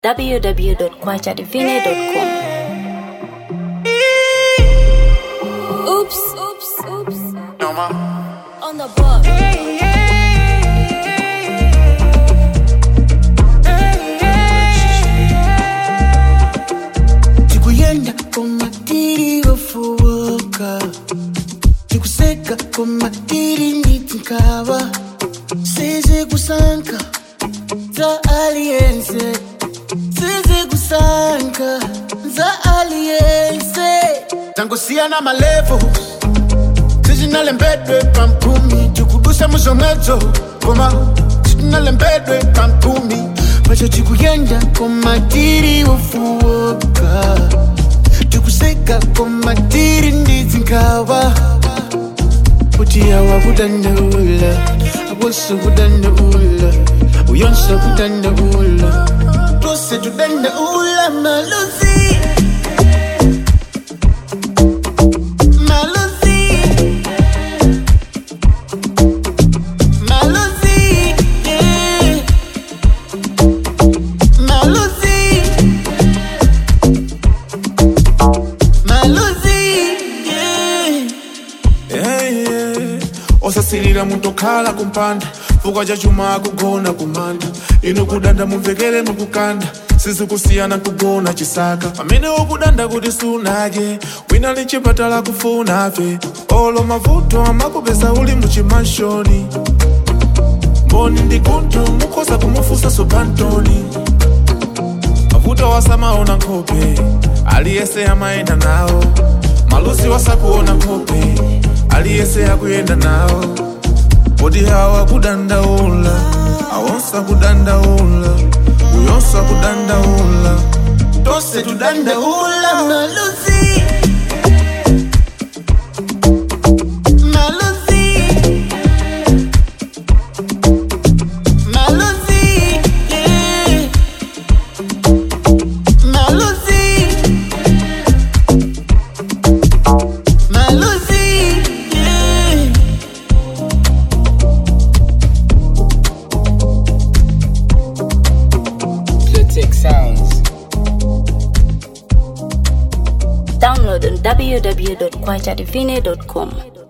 www.kwachadivine.com. Oops, oops, oops. No more. On the book. tikuyenda komatiri ofuwoka tikuseka komatiri nditinkava sizi kusanka za aliyense sizi kusanka za aliyense tangosiyana malevo sizinalembedwe pampumi tikudusa muzomwedzo koma sitinalembedwe pampumi pacho tikuyenda komatiri ofuwoka tikuseka komatiri ndidzinkawa kuti awa kudandaula awonso kudandaula uyonso kudandaula tose tudandaula maluzi maluzi maluzi yeah. maluzi maluzi yeah. Hey, yeah. osasilira muntokhala kumpanda fuka cha chuma kugona kumanda inu kudanda mumvekere mukukanda sizikusiyana kugona chisaka pamene ukudanda kuti sunaje wina lichipatala kufunafe olo mavuto amakupeza uli muchimanshoni mboni ndi kuntu mukhoza kumufusa sobantoni mavuto wasamaona nkhope aliyese amayenda nawo malusi wasakuona nkhope aliyese akuyenda nawo poti hawa kudandaula awonsa kudandaula uyonsa kudandaula tose tudandaula Maluzi Maluzi Maluzi yeah. Maluzi Maluzi yeah. Clitic Sounds. Download on www.kwachadivine.com.